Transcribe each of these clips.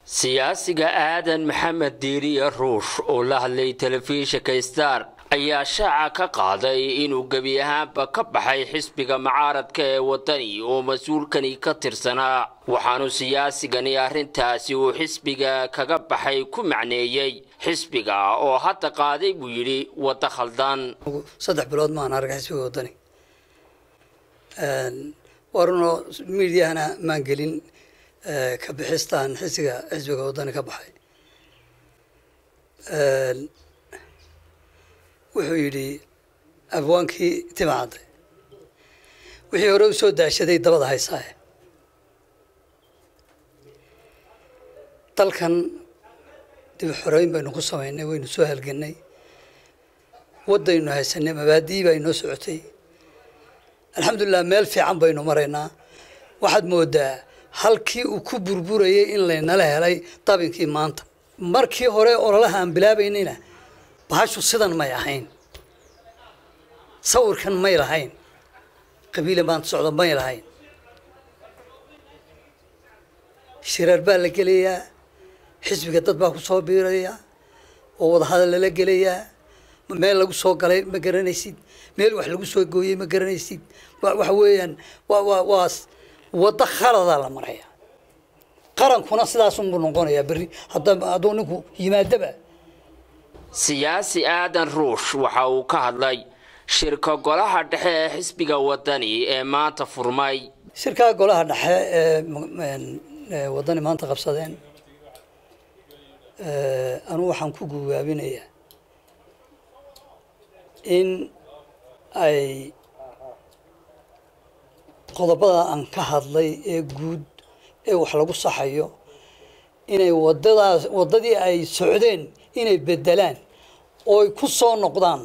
siyaasiga aadan maxamed diiriye ruush oo la hadlay telefishinka star ayaa shaaca ka qaaday inuu gebi ahaanba ka baxay xisbiga mucaaradka ee wadani oo mas-uulkani ka tirsanaa waxaanu siyaasigani arrintaasi uu xisbiga kaga baxay ku macneeyey xisbiga oo hadda qaaday buu yidhi waddo khaldan saddex bilood maan arag xisbiga wadani warunoo miidiyahana maan gelin ka bixistaan xisbiga xisbiga wadani ka baxay wuxuu yidhi abwaankii timacadde wixii hore u soo daashaday dabada haysaaye dalkan dib xoreyn baynu ku samaynay waynu soo halgannay waddaynu haysanay mabaadii baa inoo socotay alxamdulilah meel fiican baynu maraynaa waxaad moodaa halkii uu ku burburayay in laynala helay dabinkii maanta markii hore ololaha aan bilaabaynayna bahashu sidan may ahayn sawirkan may lahayn qabiila maanta socda may lahayn shiraar baa la gelayaa xisbiga dad baa ku soo biiraya oo wadahadal lala gelayaa meel lagu soo galay ma garanaysid meel wax lagu soo gooyey ma garanaysid waxa weeyaan wa wa waa waddo khaladaa la maraya qarankuna sidaasunbuu noqonayaa berri hadda hadduu ninku yimaadaba siyaasi aadan ruush waxa uu ka hadlay shirka golaha dhexe ee xisbiga wadani ee maanta furmay shirkaa golaha dhexe ee wadani maanta qabsadeen anugu waxaan ku gugaabinayaa in ay qodobada aan ka hadlay ee guud ee wax lagu saxayo inay wadadaas waddadii ay socdeen inay bedelaan oo ay ku soo noqdaan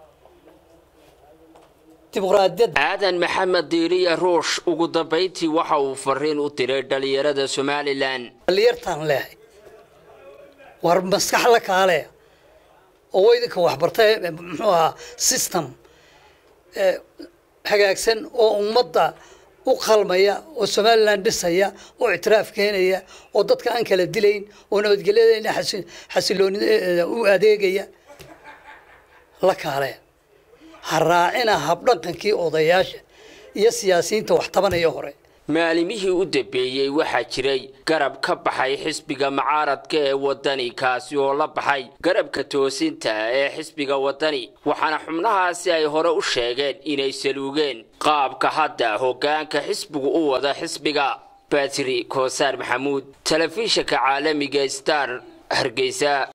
dimuqraadiyadda aadan maxamed diiriye ruush ugu dambayntii waxa uu fariin u diray dhalinyarada somalilan dhalinyartaan leehay war maskax la kaale oo idinka waxbartay muxuu ahaa system hagaagsan oo ummadda u qalmaya oo somalilan dhisaya oo ictiraaf keenaya oo dadka aan kala dilayn oo nabadgelyada xasilooni u adeegaya la kaaleya ha raacina habdhaqankii odayaasha iyo siyaasiyiinta wax tabanaya hore maalimihii u dambeeyey waxaa jiray garab ka baxay xisbiga mucaaradka ee wadani kaasi oo la baxay garabka toosinta ee xisbiga wadani waxaana xubnahaasi ay hore u sheegeen inay saluugeen qaabka hadda hoggaanka xisbigu u wada xisbiga batri koosaar maxamuud telefishinka caalamiga star hargeysa